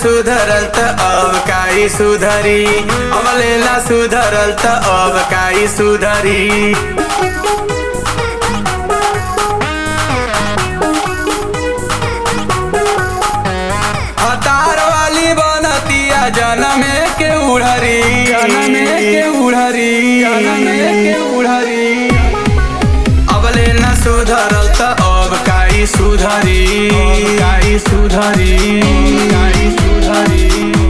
सुधरल त अब काई सुधरी अबले ना सुधरल त अब काई सुधरी हतार वाली बनतिया जनमे के उड़हरी जनमे के उड़हरी जनमे के उड़हरी अबले न सुधरल त अब काई सुधरी काई सुधरी काई सुधरी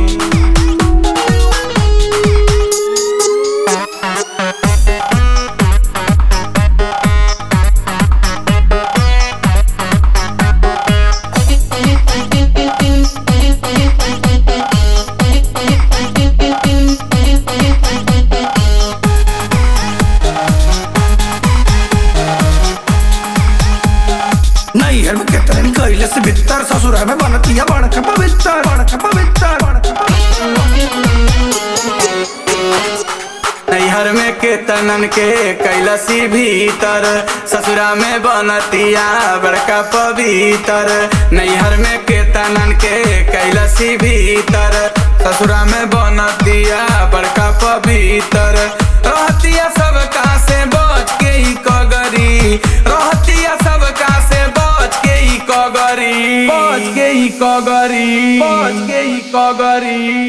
नैहर में केतरन कैले से भीतर ससुर में बनतिया बड़क पवित्र बड़क पवित्र बड़क नैहर में के तनन के कैलसी भीतर ससुरा में बनतिया बड़का पवित्र नैहर में के तनन के कैलसी भीतर ससुरा में बनतिया बड़का पवित्र रहतिया सब का से बच के ही कगरी रहतिया सब का से बच के ही कगरी बच के ही कगरी बच के ही कगरी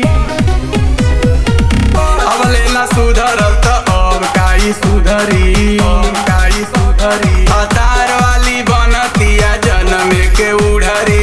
अबले ना सुधरल त अब काई सुधरी अब काई सुधरी हतार वाली बनतिया जनमे के उड़हरी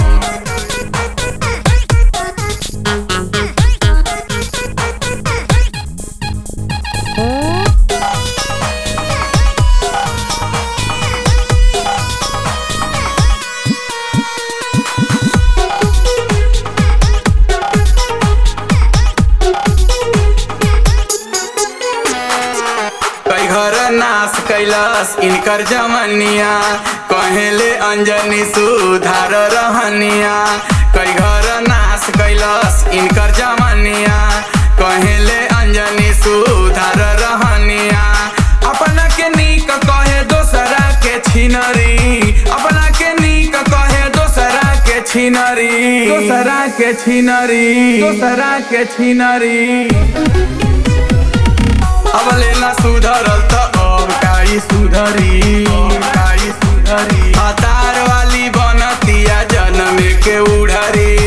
कई घर नाश कैलस इनकर जमनिया कहेले अंजनी सुधार रहनिया कई घर नाश कैलस इनकर जमनिया कहेले अंजनी सुधार रहनिया अपना के नीक कहे दोसरा के छिनरी अपना के नीक कहे दोसरा के छिनरी दोसरा के छिनरी दोसरा के छिनरी अबले ना सुधरल त अब काई सुधरी काई सुधरी हतार वाली बनतिया जनमे के उड़हरी